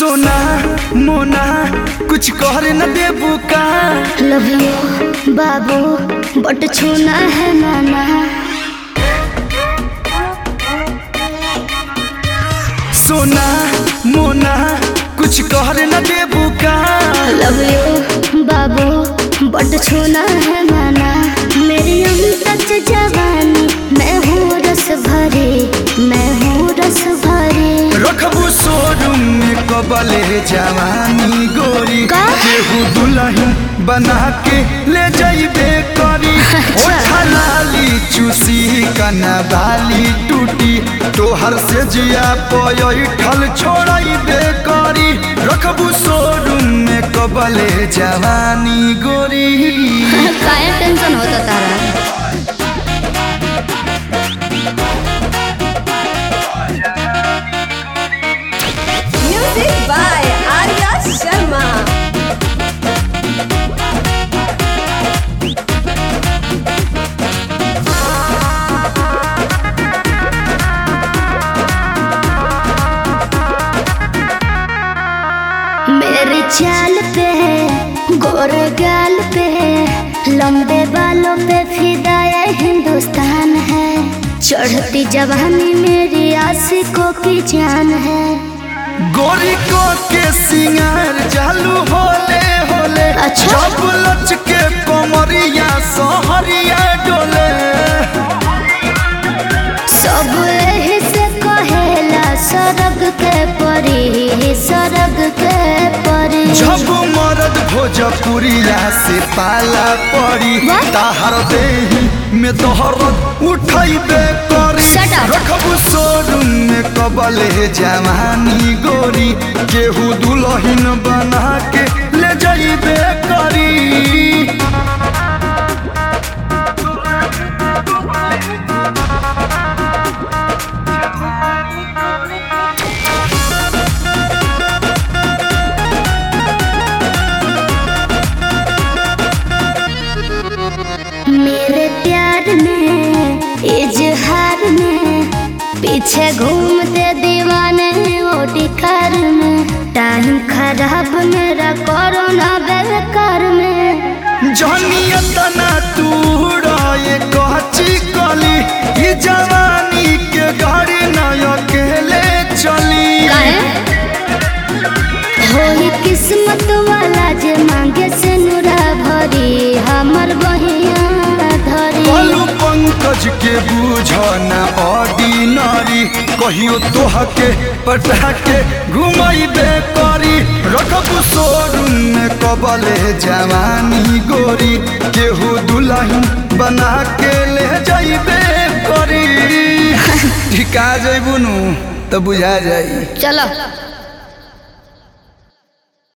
सोना मोना कुछ कर न देबू का लव यू बाबू बट छूना है नाना सोना मोना कुछ कर न देबू का लव यू बाबू बट छूना है नाना मेरी अमृत जवानी मैं हूँ रस भरी मैं हूँ रस भरी रखबू शोरूम में कबले जवानी गोरी का? केहू दुल्हन बना के ले जाइबे करी अच्छा। ओठा लाली चूसी कना बाली टूटी तोहर से जिया पयल छोड़ाइबे करी रखबू शोरूम में कबले जवानी गोरी काय टेंशन होता तारा Music by Arya Sharma. मेरी चाल पे गोरे गाल पे लंबे बालों पे फिदाया हिंदुस्तान है चढ़ती जवानी मेरी आशिकों की जान है गोरी को के सिंगार चालू होले होले अच्छा। जब लच के कमरिया सहरिया डोले सब एही से कहेला सरग के परी सरग के परी जब मरद भोजपुरिया से पाला पड़ी What? ताहर देही में तोहर उठैबे करी Shut up. रखबू शोरूम में कबले जवानी गोरी केहू दुल्हन बना के ले जाइबे करी मेरे प्यार में इजहार में पीछे घूमते दीवाने ओटी कार में टाइम खराब मेरा कोरोना बेकार में जहनिया तना तू ये कहची कली ई जवानी के गाड़ी न अकेले चली होई किस्मत वाला जे मांगे से नुरा भरी हमर बहिया धरी बोलू पंकज के बूझ न ऑर्डिनरी कहियो तोह के पटा के घुमाइबे करी रखबू शोरूम में कबले जवानी गोरी केहू दुल्हन बना के ले जाइबे करी ठिका जइबू नु तो बुझा जाई चलो